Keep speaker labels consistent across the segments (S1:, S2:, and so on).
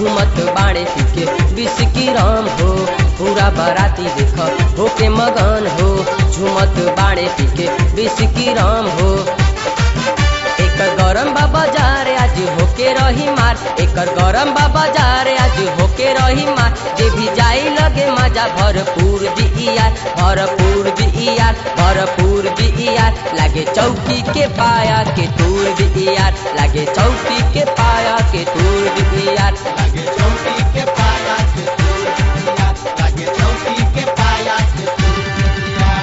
S1: झुमत बाड़े पीके बिस्की राम हो पूरा बाराती देख होके मगन हो झुमत बाड़े पीके बिस्की राम हो एकर गरम बा बाजार आज होके रही मार एकर गरम बा बाजार आज होके रही मार जे भी जाई लगे मजा भरपूर दियार भरपूर दियार भरपूर दियार लागे चौकी के पाया के तूर दियार लागे चौकी के पाया के तूर दियार
S2: लागे चौकी के पाया के तोड़ दिया लागे चौकी के पाया के तोड़ दिया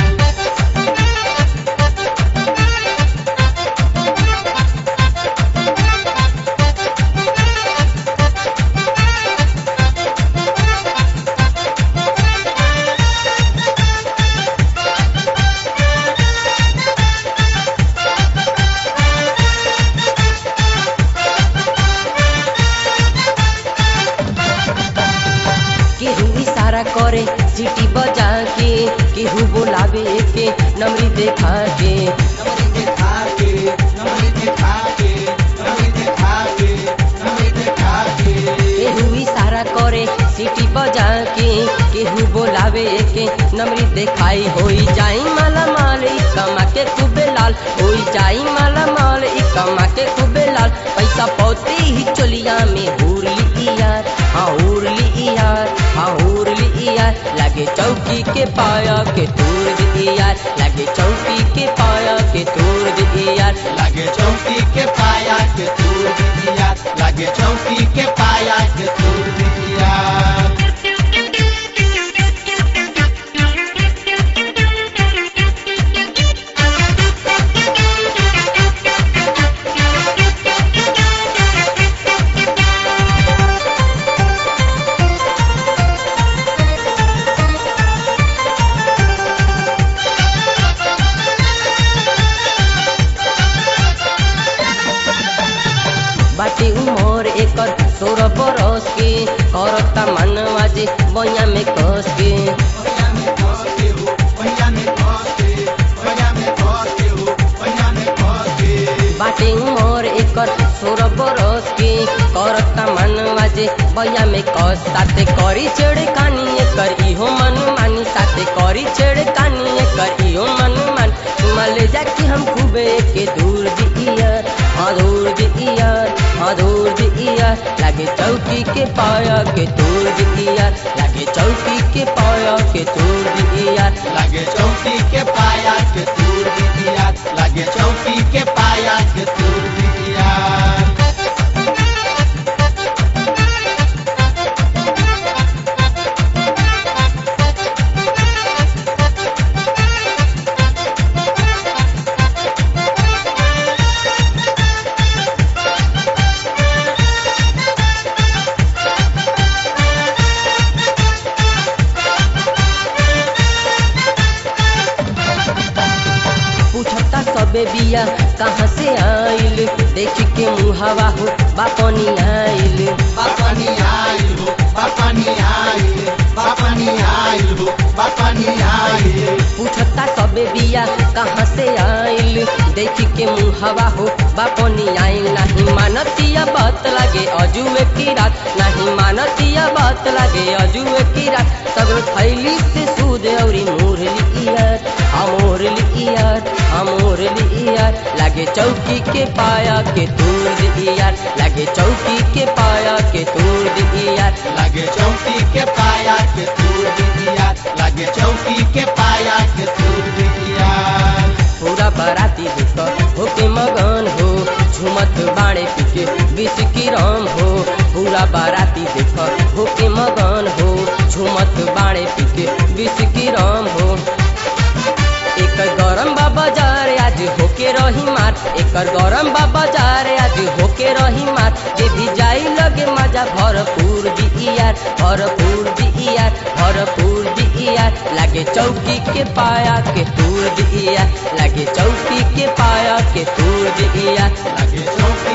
S1: केहू इशारा करे सीटी बजा के केहू बोलावे के नमरी देखा के
S2: नमरी दिखा के नमरी दिखा के नमरी दिखा के नमरी दिखा के
S1: केहू इशारा करे सीटी बजा के केहू बोलावे के नमरी देखाई होई जाई माला माल ई कमा के खूबे लाल होई जाई माला माल ई कमा के खूबे लाल पैसा पौते ही चोलिया में हूर ली यार हाँ हूर ली यार हाँ हूर ली यार लागे चौकी के पाया के तूर दी यार लागे चौकी के पाया के तूर दी यार
S2: लागे चौकी के पाया के तोड़ दिया लागे चौकी के पाया के तोड़ दिया
S1: बाटे उमर एकर सोलह बरस के करता मनवा जे बइया में कस के
S2: पहिया में कस के हो पहिया में कस के पहिया में कस के हो पहिया में कस के
S1: बाटे उमर एकर सोलह बरस के करता मनवा जे बइया में कस साथे करी छेड़ कानी एकर इहो मन मानी साथे करी छेड़ कानी एकर इहो मन मान मले जाके हम खूबे के दूर दियार हाँ दूर दियार हाँ दूर दियार लागे चौकी के पाया के दूर दियार लागे चौकी के पाया के दूर दियार
S2: लागे चौकी के पाया के तोड़ दिया लागे चौकी के पाया के तोड़ दिया
S1: पूछता सबे बिया कहाँ से आइल देख के मुहावा हो बापनी आइल
S2: बापानी आइल हो बापानी आइल बापानी आइल हो बापानी आइल
S1: पूछता सबे बिया कहाँ से आइल देख के मुहावा हो बापनी आइल नहीं मानतिया बात लागे अजुए की रात नहीं मानतिया बात लागे अजुए की रात सगरो थैली से सूद औरी मोर लियार अमोर लियार अमोर लियार लागे चौकी के पाया के तूर दियार लागे चौकी के पाया के तूर दियार
S2: लागे चौकी के पाया के तोड़ दिया लागे चौकी के पाया के तोड़ दिया
S1: पूरा बाराती देख होके मगन हो झुमत बाणे पीके विष की राम हो पूरा बाराती देख होके मगन हो झुमत बाणे पीके विष की राम हो एकर गरम बा बाजार आज होके रही मार एकर गरम बा बाजार आज होके रही मार जे भी जाई लगे मजा भरपूर दियार भरपूर दियार भरपूर दियार लागे चौकी के पाया के तूर दियार लागे चौकी के पाया के तूर दियार
S2: लागे चौकी